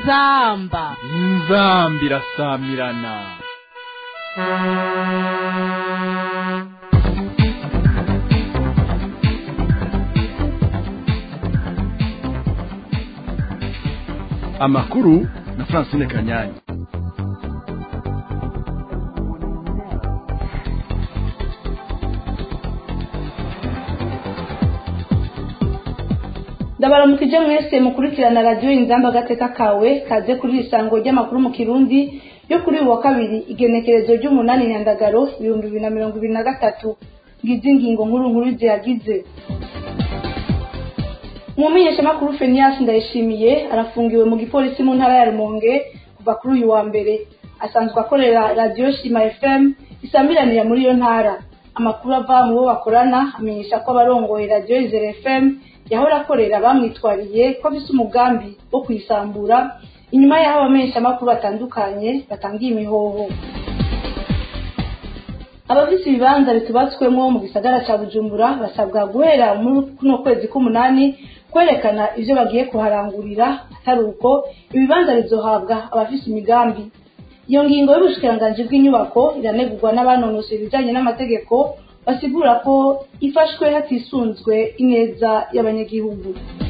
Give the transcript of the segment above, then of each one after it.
inzamba inzamba irasamirana amakuru na francine kanyanyi ndabaramukije mwese mukurikirana radiyo inzamba agateka kawe kaze kuri isango ry'amakuru mu kirundi yo kuri uyu wa kabiri igenekerezo ry'umunani nyandagaro ibihumbi bibiri na mirongo ibiri na gatatu ngizi ingingo nkuru nkuru ziyagize umumenyeshamakuru fenias ndayishimiye arafungiwe mu gipolisi mu ntara ya rumonge kuva kuri uyu wa mbere asanzwe akorera radiyo shima fm isamiranira muri iyo ntara amakuru ava mu bo bakorana amenyesha ko abarongoye radiyo izere fm yahora akorera bamwitwariye ko afise umugambi wo kuyisambura inyuma y'aho abamenyeshamakuru batandukanye batangiye imihoho abafise ibibanza bitubatswemwo mu gisagara ca bujumbura basabwa guhera muri kuno kwezi k'umunani kwerekana ivyo bagiye kuharangurira atari uko ibibanza bizohabwa abafise imigambi iyo ngingo y'ubushikiranganji bw'inyubako iranegurwa n'abanonosoye ibijanye n'amategeko basigura ko ifashwe hatisunzwe ineza y'abanyagihugu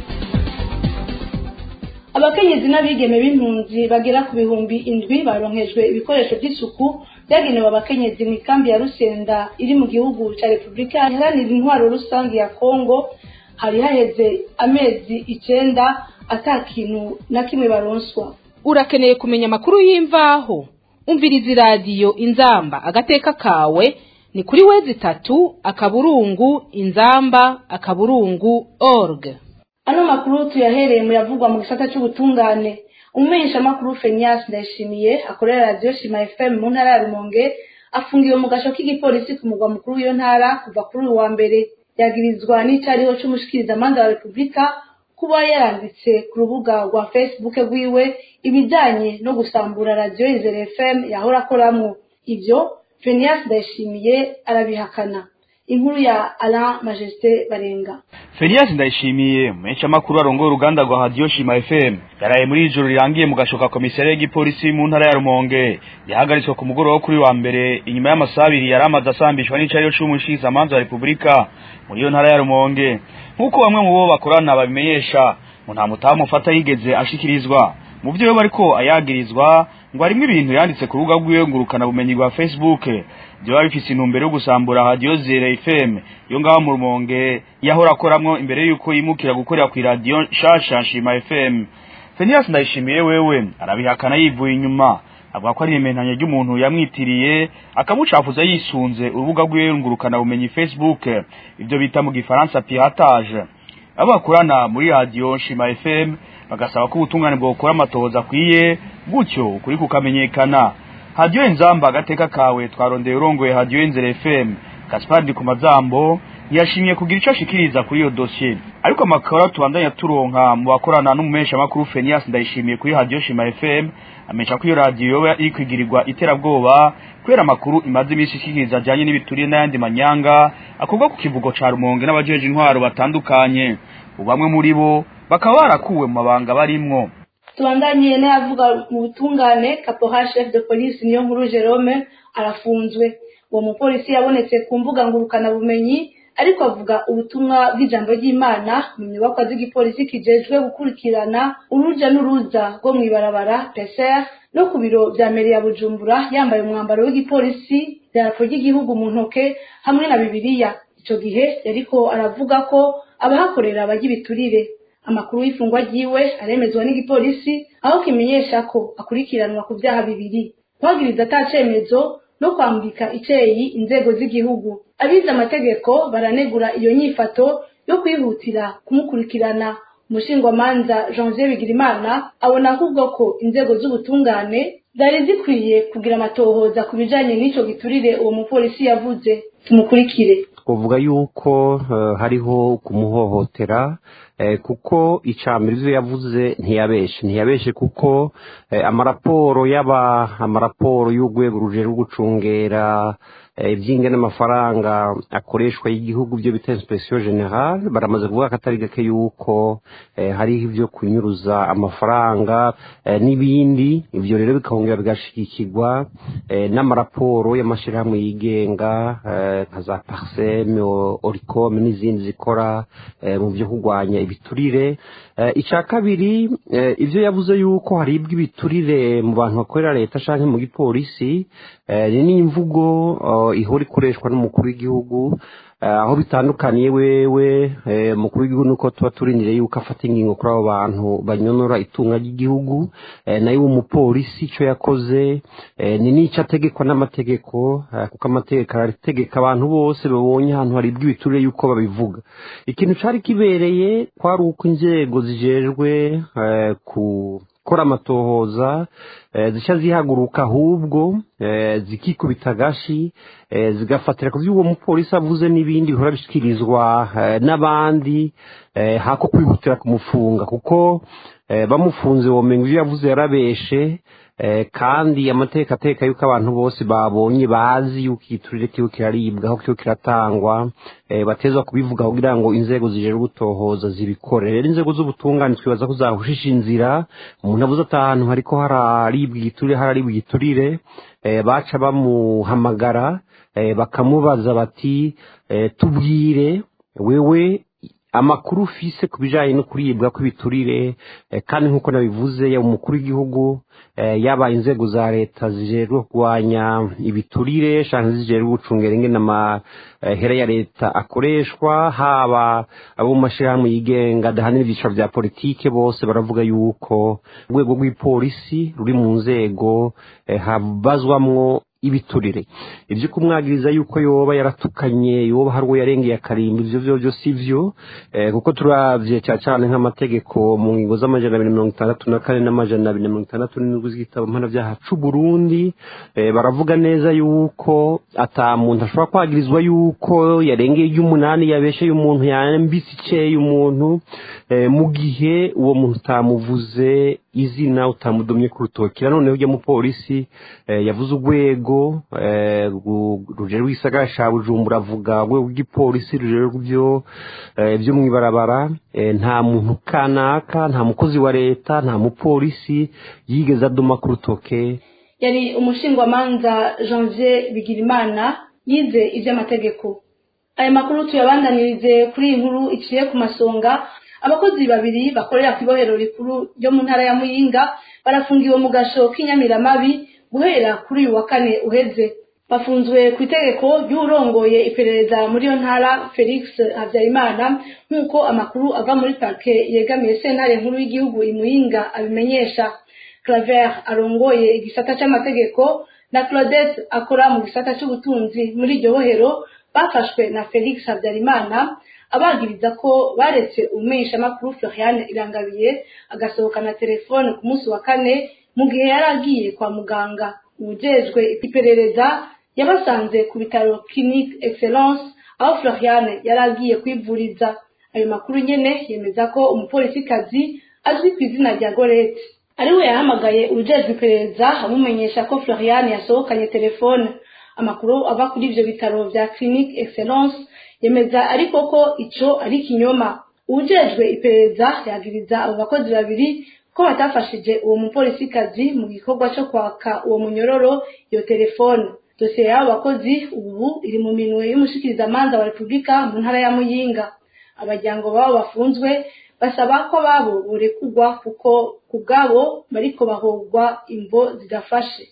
abakenyezi n'abigeme b'impunzi bagera ku bihumbi indwi baronkejwe ibikoresho by'isuku byagenewe abakenyezi mu ikambi ya rusenda iri mu gihugu cya repubulika iharanira intwaro rusange ya kongo hari haheze amezi icenda ata kintu na kimwe baronswa urakeneye kumenya amakuru y'imvaho umviriza iradiyo inzamba agateka kawe ni kuri wezi itatu akaburungu inzamba akaburungu org ano makuru tuyahereye mu yavugwa mu gisata cy'ubutungane umumenyeshamakuru fenias ndayishimiye akorera radiyo shima fm mu ntara ya rumonge afungiwe mu gasho k'igipolisi ku mugwa mukuru w'iyo ntara kuva kuri uyu wa mbere yagirizwa n'icyariho cy'umushikirizamanza wa repubulika kuba yaranditse ku rubuga rwa facebook rwiwe ibijyanye no gusambura radiyo izere fm yahora akoramo ibyo fenias ndayishimiye arabihakana inkuru ya alain majesté barenga Fenias ndayishimiye menshi amakuru arongoye uruganda rwa Radio Shima FM yaraye muri ijoro rirangiye mu gashoka komisariya y'igipolisi mu ntara ya Rumonge yahagaritswe ku mugoroba wo kuri wa mbere inyuma y'amasaha abiri yari amaze asambishwa n'icariyo c'umushikizamanza wa Repubulika muri iyo ntara ya Rumonge nk'uko bamwe mu bo bakorana babimenyesha ngo nta mutamu ufata yigeze ashikirizwa mu byo bariko ayagirizwa ngo harimo ibintu yanditse ku rubuga rwiwe ngurukana bumenyi rwa Facebook byoba bifise intumbero yo gusambura Radio Zere FM yo ngaho mu Rumonge yahora akoramwo imbere yuko yimukira gukorera ku radio Shasha Shima FM Fenias ndayishimiye wewe arabihakana yivuye inyuma avuga ko ari imentanya ry'umuntu yamwitiriye akamucafuza yisunze urubuga rwiwe ngurukana bumenyi Facebook ibyo bita mu gifaransa piratage abo bakorana muri radio Shima FM bagasaba ko ubutungane bwokora amatohoza akwiye gutyo ukuri kukamenyekana hadiyo inzamba agateka kawe twarondeye urongoye hadiyo inzere fm gaspard ku mazambo yashimye kugira icyo ashikiriza kuri iyo dosiye ariko amakara tubandanya turonka mu bakorana n'umumeshamakuru fenias ndayishimiye kuri hadiyo shima fm amenyesha ko iyo radiyo yoba iri kwigirirwa iterabwoba kubera amakuru imaze iminsi ishikiriza ajyanye n'ibituriye n'ayandi manyanga akorwa ku kivugo ca rumonge n'abajeje intwaro batandukanye bamwe muri bo bakaba barakuwe mu mabanga barimwo tubandanye n'ayavuga mu butungane kapoha chef de police niyo nkuru jerome arafunzwe uwo mupolisi yabonetse ku mbuga ngurukanabumenyi ariko avuga ubutumwa bw'ijambo ry'imana mu nyubakwa z'igipolisi kijejwe gukurikirana uruja n'uruza rwo mw'ibarabara peser no ku biro vya meri ya bujumbura yambaye umwambaro w'igipolisi idarapo ry'igihugu mu ntoke hamwe na bibiliya ico gihe yariko aravuga ko abahakorera bajya ibiturire amakuru y'ifungwa ryiwe aremezwa n'igipolisi aho kimenyesha ko akurikiranwa ku byaha bibiri kwagiriza atacemezo no kwambika iceyi inzego z'igihugu abize amategeko baranegura iyo nyifato yo kwihutira kumukurikirana umushingwamanza janvier bigirimana abona ahubwo ko inzego z'ubutungane zari zikwiye kugira amatohoza ku bijanye n'ico giturire uwo mupolisi yavuze tumukurikire twavuga yuko hariho kumuhohotera kuko icambere ivyo yavuze ntiyabeshe ntiyabeshe kuko amaraporo y'aba amaraporo y'urwego ruje rwo gucungera iby'ingana amafaranga akoreshwa y'igihugu byo bita insipesiyo generale baramaze kuvuga ko atari gake yuko hariho ibyo kunyuruza amafaranga n'ibindi ibyo rero bikongera bigashigikirwa n'amaraporo y'amashyirahamwe yigenga nka za pariseme orikome n'izindi zikora mu byo kurwanya ibiturire icya kabiri ibyo yavuze yuko haribwa ibiturire mu bantu bakorera leta cyangwa mu gipolisi ni n'imvugo ihora ikoreshwa n'umukuru w'igihugu aho bitandukaniye wewe umukuru w'igihugu nuko tuba turindiriye yuko afata ingingo kuri abo bantu banyonora itunga ry'igihugu nayo umupolisi icyo yakoze ni n'icyo ategekwa n'amategeko kuko amategeko arategeka abantu bose babonye ahantu haribwa ibiturire yuko babivuga ikintu cyari kibereye kwari uko inzego zijejwe ku gukora amatohoza zica zihaguruka ahubwo zikikubita agashi zigafatira ku byo uwo mupolisi avuze n'ibindi bihora bishyikirizwa n'abandi hako kwihutira kumufunga kuko bamufunze womenga ibyo yavuze yarabeshe kandi amateka ateka yuko abantu bose babonye bazi yuko igiturire kiba kiraribwa aho kiba kiratangwa bateza kubivuga kugira ngo inzego zijejwe gutohoza zibikore rero inzego z'ubutungane twibaza ko zahushisha inzira umuntu avuze ati ahantu hariko hararibwa igiturire hararibwa igiturire baca bamuhamagara bakamubaza bati tubwire wewe amakuru ufise ku bijyanye no kuribwa kw'ibiturire kandi nk'uko nabivuze yaba umukuru w'igihugu yaba inzego za leta zijejwe kurwanya ibiturire cyangwa zijejwe gucungera ingene amahera ya leta akoreshwa haba abo mu mashyirahamwe yigenga adahanira ibyiciro bya politike bose baravuga yuko urwego rw'ipolisi ruri mu nzego habazwamwo ibiturire ibyo kumwagiriza yuko yoba yaratukanye yoba hari uwo yarengeye akarimba ibyo byo byo si byo kuko turabye cyane cyane nk'amategeko mu ngingo z'amajana abiri mirongo itandatu na kane n'amajana abiri mirongo itandatu n'indwi z'igitabo mpanabyaha c'u Burundi baravuga neza yuko ata muntu ashobora kwagirizwa yuko yarengeye iry'umunani yabesheye umuntu yambitse iceye umuntu mu gihe uwo muntu utamuvuze izina utamudomye ku rutoki noneho ujya mupolisi yavuze urwego rujejwe rw'isagara ca bujumbura avuga urwego rw'igipolisi rujejwe byo byo mu ibarabara nta muntu kanaka nta mukozi wa leta nta mupolisi yigeze adoma ku rutoke yari umushingwamanza janvier bigirimana yize iby'amategeko aya makuru tuyabandanirize kuri iyi nkuru iciye ku masonga abakozi babiri bakorera ku ibohero rikuru ryo mu ntara ya muyinga barafungiwe mu gasho k'inyamiramabi guhera kuri uyu wa kane uheze bafunzwe ku itegeko ry'urongoye iperereza muri iyo ntara felix habyarimana nk'uko amakuru ava muri parke yegamiye sentare nkuru y'igihugu imuyinga abimenyesha claver arongoye igisata c'amategeko na claudette akora mu gisata c'ubutunzi muri iryo bohero bafashwe na felix habyarimana abagiriza ko baretse umumenyeshamakuru florian irangabiye agasohokana telefone ku munsi wa kane mu gihe yari agiye kwa muganga uwujejwe iperereza yabasanze ku bitaro clinique excellence aho florian yari agiye kwivuriza ayo makuru nyene yemeza ko umupolisikazi azwi ku izina rya gorete ariwe yahamagaye uwujejwe iperereza amumenyesha ko florian yasohokanye telefone amakuru ava kuri ivyo bitaro vya clinique excellence yemeza ariko ko ico ari ikinyoma uwujejwe iperereza yagiriza abo bakozi babiri ko batafashije uwo mupolisikazi mu gikorwa cyo kwaka uwo munyororo iyo telefone dosiye y'abo bakozi ubu iri mu minwe y'umushikirizamanza wa repubulika mu ntara ya muyinga abajyango babo bafunzwe basaba ko ababo borekurwa kuko ku bwabo bariko bahogwa imvo zidafashe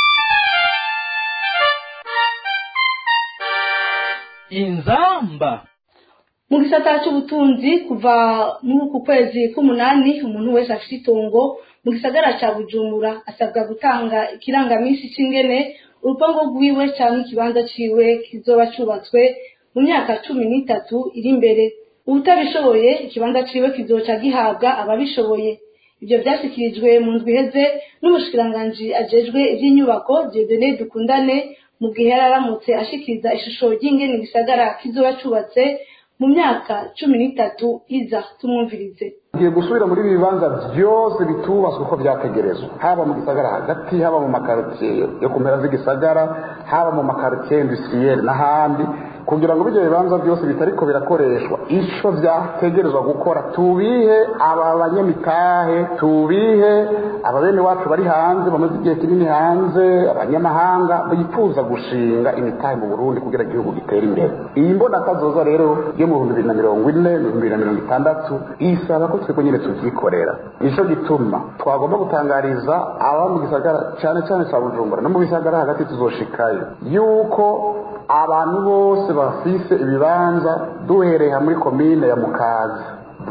inzamba mu gisata cy'ubutunzi kuva muri uku kwezi k'umunani umuntu wese afite itongo mu gisagara cya bujumbura asabwa gutanga ikirangaminsi cy'ingene urupango rwiwe cyangwa ikibanza ciwe kizoba cyubatswe mu myaka cumi n'itatu iri imbere ubutabishoboye ikibanza ciwe kizoca gihabwa ababishoboye ibyo byashyikirijwe mu ndwi iheze n'umushikiranganji ajejwe iby'inyubako diodene dukundane mu gihe yari aramutse ashikiriza ishusho ry'ingene gisagara kizoba cyubatse mu myaka cumi n'itatu iza tumwumvirize tugiye gusubira muri ibi bibanza byose bitubatswe uko byategerezwa haba mu gisagara hagati haba mu makaritsiye yo ku mpera z'igisagara haba mu makaritsiye indusiriyeri n'ahandi kugira ngo ibyo bibanza byose bitariko birakoreshwa icyo byategerezwa gukora tubihe aba banyamitahe tubihe aba bene wacu bari hanze bamaze igihe kinini hanze abanyamahanga bifuza gushinga imitahe mu burundi kugira igihugu gitere imbere iyi mbonakazoza rero yo mu bihumbi bibiri na mirongo ine ibihumbi bibiri na mirongo itandatu isaba ko twebwe nyine tubyikorera nicyo gituma twagomba gutangariza aba mu gisagara cyane cyane cya bujumbura no mu bisagara hagati tuzoshikayo yuko abantu bose bafise ibibanza duhereye muri komine ya mukaza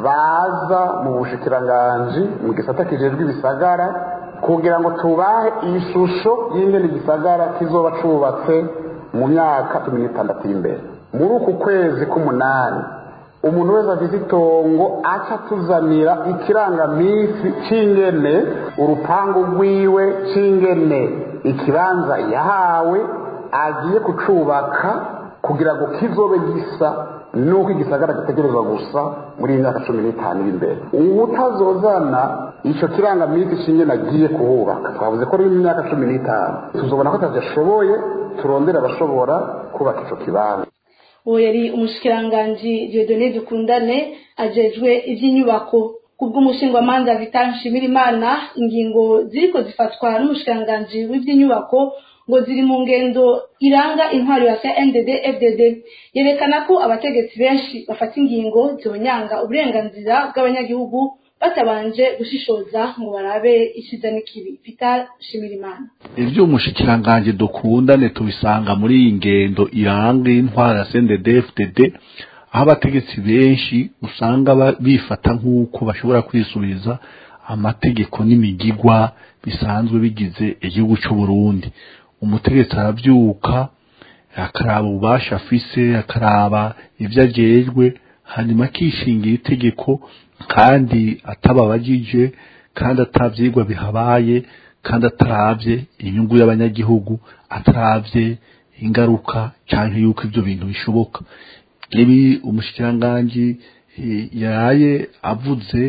baza mu bushikiranganji mu gisata kijejwe ibisagara kugira ngo tubahe ishusho y'ingene igisagara kizoba cubatse mu myaka cumi n'itandatu imbere muri uku kwezi k'umunani umuntu wese afite itongo aca atuzanira ikirangaminsi cy'ingene urupangu rwiwe cy'ingene ikibanza yahawe agiye kucubaka kugira ngo kizobe gisa nuko igisagara gitegerezwa gusa muri iyi myaka cumi n'itanu iri imbere utazozana icyo kirangaminsi cy'ingene agiye kuhubaka twavuze ko ari mu myaka cumi n'itanu tuzobona ko atadashoboye turondere abashobora kubaka icyo kibanza uwo yari umushikiranganji Dieudonné Dukundane ajejwe iby'inyubako kubw'umushingwamanza Vital Nshimirimana ingingo ziriko zifatwa n'umushikiranganji w'iby'inyubako ngo ziri mu ngendo iranga intwari ya CNDD FDD yerekana ko abategetsi benshi bafata ingingo zonyanga uburenganzira bw'abanyagihugu batabanje gushishoza ngo barabe ikiza n'ikibi Vital Nshimirimana ibyo umushikiranganji dukundane tubisanga muri iyi ngendo iranga intwara ya CNDD-FDD aho abategetsi benshi usanga bifata nk'uko bashobora kwisubiza amategeko n'imigigwa bisanzwe bigize igihugu cy'u Burundi umutegetsi arabyuka akaraba ububasha afise akaraba ibyo agejwe hanyuma akishingira itegeko kandi atababajije kandi atabyigwa bihabaye kandi atarabye inyungu y'abanyagihugu atarabye ingaruka cyangwa yuko ibyo bintu bishoboka ibi umushikiranganji yaraye avuze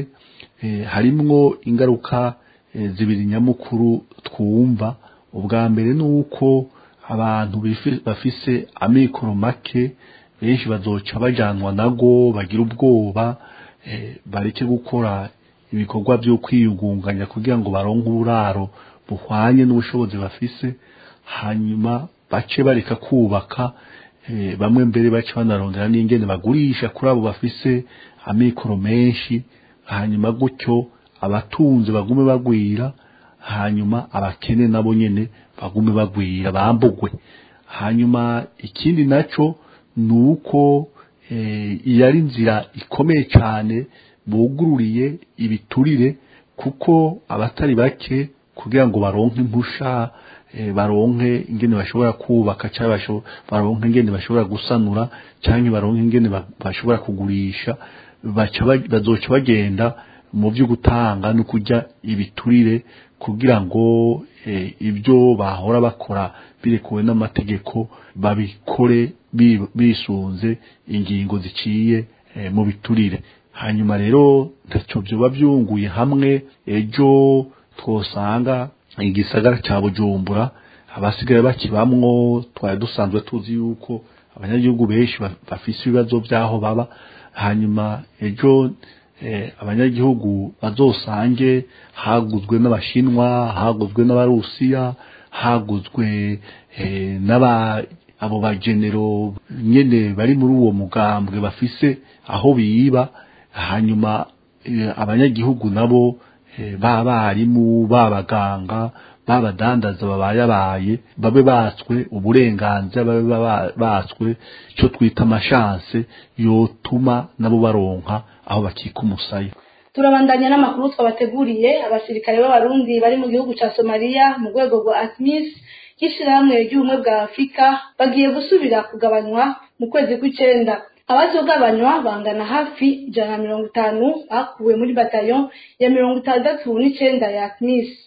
harimwo ingaruka zibiri nyamukuru twumva ubwa mbere ni uko abantu bafise amikoro make benshi bazoca bajyanwa nago bagira ubwoba bareke gukora ibikorwa byo kwiyugunganya kugira ngo baronke uburaro buhwanye n'ubushobozi bafise hanyuma bace bareka kubaka bamwe mbere bace banarondera n'ingene bagurisha kuri abo bafise amikoro menshi hanyuma gutyo abatunze bagume bagwira hanyuma abakene nabo nyene bagume bagwira bambugwe hanyuma ikindi naco ni uko iyo ari inzira ikomeye cyane bugururiye ibiturire kuko abatari bake kugira ngo baronke impusha baronke ingene bashobora kubaka cyangwa baronke ingene bashobora gusanura cyangwa baronke ingene bashobora kugurisha bazoca bagenda mu byo gutanga no kujya ibiturire kugira ngo ibyo bahora bakora birekuwe n'amategeko babikore bisunze ingingo ziciye mu biturire hanyuma rero ntacyo byoba byunguye hamwe ejo twosanga igisagara cya bujumbura abasigaye bakibamwo twari dusanzwe tuzi yuko abanyagihugu benshi bafise ibibazo by'aho baba hanyuma ejo abanyagihugu bazosange haguzwe n'abashinwa haguzwe n'abarusiya haguzwe n'aba abo bagenero nyene bari muri uwo mugambwe bafise aho biba hanyuma abanyagihugu nabo b'abarimu b'abaganga b'abadandaza babayabaye babe batswe uburenganzira babe batswe icyo twita amashanse yotuma nabo baronka aho bakika umusaya turabandanya n'amakuru twabateguriye abasirikare b'abarundi bari mu gihugu cya somaliya mu rwego rwa atmis y'ishyirahamwe ry'ubumwe bwa afurika bagiye gusubira kugabanywa mu kwezi kw'icyenda abazogabanywa bangana hafi ijana na mirongo itanu bakuwe muri batayo ya mirongo itandatu n'icyenda ya atmis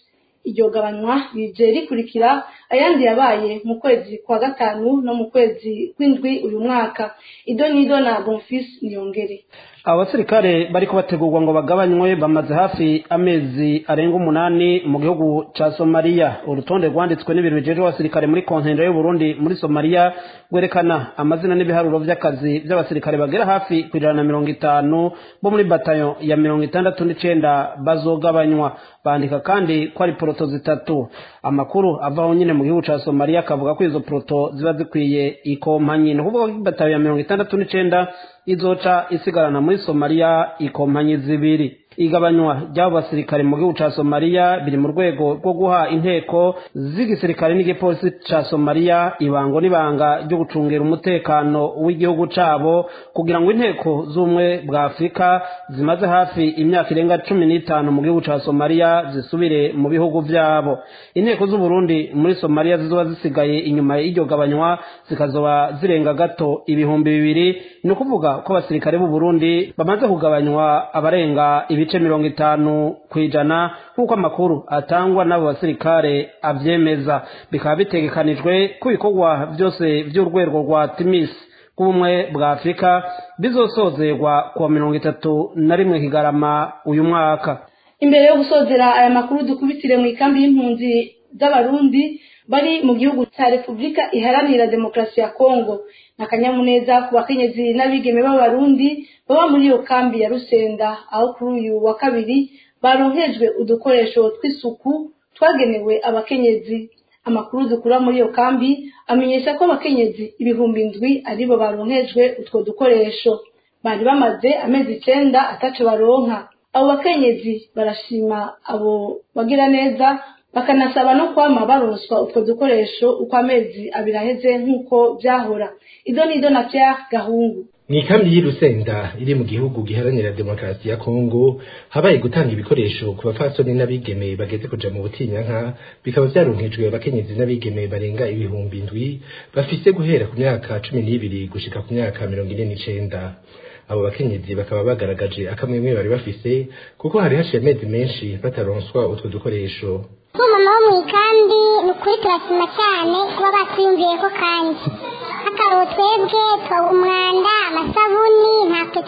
iryo gabanywa rije rikurikira ayandi yabaye mu kwezi kwa gatanu no mu kwezi kw'indwi uyu mwaka ido nido na bonfis niyongere abo basirikare bariko bategurwa ngo bagabanywe bamaze hafi amezi arenga umunani mu gihugu ca somaliya urutonde rwanditswe n'ibiro bijejwe abasirikare muri kontendo y'uburundi muri somaliya rwerekana amazina n'ibiharuro vy'akazi vy'abasirikare bagera hafi ku ijana na mirongo itanu bo muri batayo ya mirongo itandatu n'icenda bazogabanywa bandika kandi ko ari poroto zitatu amakuru avaho nyine mu gihugu ca somaliya akavuga ko izo poroto ziba zikwiye ikompanyi ni ukuvuga ko batayo ya mirongo itandatu n'icenda izoca isigarana muri somaliya ikompanyi zibiri igabanywa ry'abo basirikare mu gihugu ca somaliya biri mu rwego rwo guha inteko z'igisirikare n'igipolisi ca somaliya ibango n'ibanga ryo gucungira umutekano w'igihugu cabo kugira ngo inteko z'ubumwe bwa afurika zimaze hafi imyaka irenga cumi n'itanu mu gihugu ca somaliya zisubire mu bihugu vyabo inteko z'uburundi muri somaliya zizoba zisigaye inyuma y'iryo gabanywa zikazoba zirenga gato ibihumbi bibiri ni ukuvuga ko abasirikare b'u Burundi bamaze kugabanywa abarenga ibice mirongo itanu ku ijana nk'uko amakuru atangwa n'abo basirikare avyemeza bikaba bitegekanijwe ko ibikorwa byose by'urwego rwa timis bw'ubumwe bwa afurika bizosozerwa kuwa mirongo itatu na rimwe kigarama uyu mwaka imbere yo gusozera aya makuru dukubitire mu ikambi y'impunzi z'abarundi bari mu gihugu cya repubulika iharanira demokarasi ya kongo akanyamuneza ku bakenyezi n'abigeme b'abarundi baba muri iyo kambi ya rusenda aho kuri uyu wa kabiri baronkejwe udukoresho tw'isuku twagenewe abakenyezi amakuru dukura muri iyo kambi amenyesha ko abakenyezi ibihumbi ndwi aribo baronkejwe utwo dukoresho bari bamaze amezi icenda ataco baronka abo bakenyezi barashima abo bagira neza bakanasaba no kwama baronswa utwo dukoresho uko amezi abiri aheze nk'uko byahora ido nido na Pierre Gahungu mu ikambi y'irusenda iri mu gihugu giharanira demokarasi ya kongo habaye gutanga ibikoresho ku bapfasoni n'abigeme bageze kuja mu butinyanka bikaba vyaronkejwe abakenyezi n'abigeme barenga ibihumbi ndwi bafise guhera ku myaka cumi n'ibiri gushika ku myaka mirongo ine n'icenda abo bakenyezi bakaba bagaragaje akamwemwe bari bafise kuko hari haciye amezi menshi bataronswa utwo dukoresho nk'umama wo mu ikambi ni ukuri turashima cyane kuba batwiyumviyeko kandi nk'akaro twebwe umwanda amasabuni ntacyo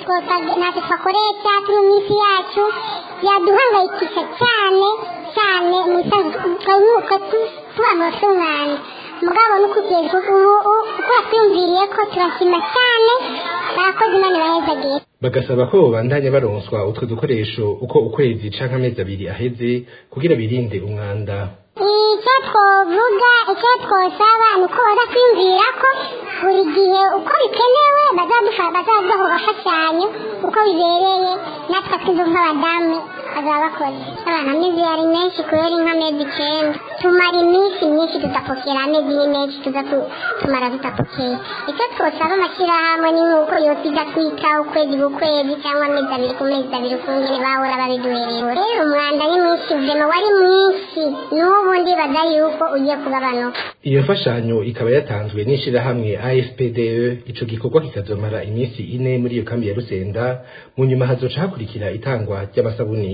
twakoresha turi mu isi yacu yaduhangayikisha cyane cyane mu isanzwe tubanura tw'umwanda mugabo n'ukugeza ubu uko batwiyumviriye ko turashima cyane barakoze imana irahezagiye bagasaba ko babandanya baronswa utwo dukoresho uko ukwezi canke amezi abiri aheze kugira birinde umwanda icyo twovuga icyo twosaba ni uko baza kwiyumvira ko buri gihe uko bikenewe bazaduha agafashanyo uko bibereye natwe twinzu nk'abadamu bazaba bakoze abantu amezi yari menshi kubera inka amezi icenda tumara iminsi myinshi tudapokera amezi ni menshi tuza tumara tudapokeye icyo twosaba amashyirahamwe ni nk'uko yose iza twita ukwezi kukwezi cyangwa amezi abiri ku mezi abiri ukungene bahora babiduherera rero umwanda ni mwinshi vema wari mwinshi n'ubu ndibaza yuko ugiye kugabanuka iyo mfashanyo ikaba yatanzwe n'ishirahamwe afpde ico gikorwa kikazomara iminsi ine muri iyo kambi ya rusenda mu nyuma hazoca hakurikira itangwa ry'amasabuni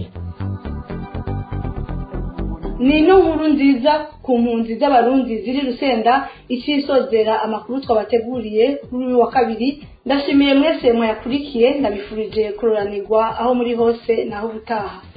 ni ino nkuru nziza ku mpunzi z'abarundi ziri rusenda icisozera amakuru twabateguriye kuri uyu wa kabiri ndashimiye mwese mwayakurikiye ndabifurije kuroranirwa aho muri hose naho ubutaha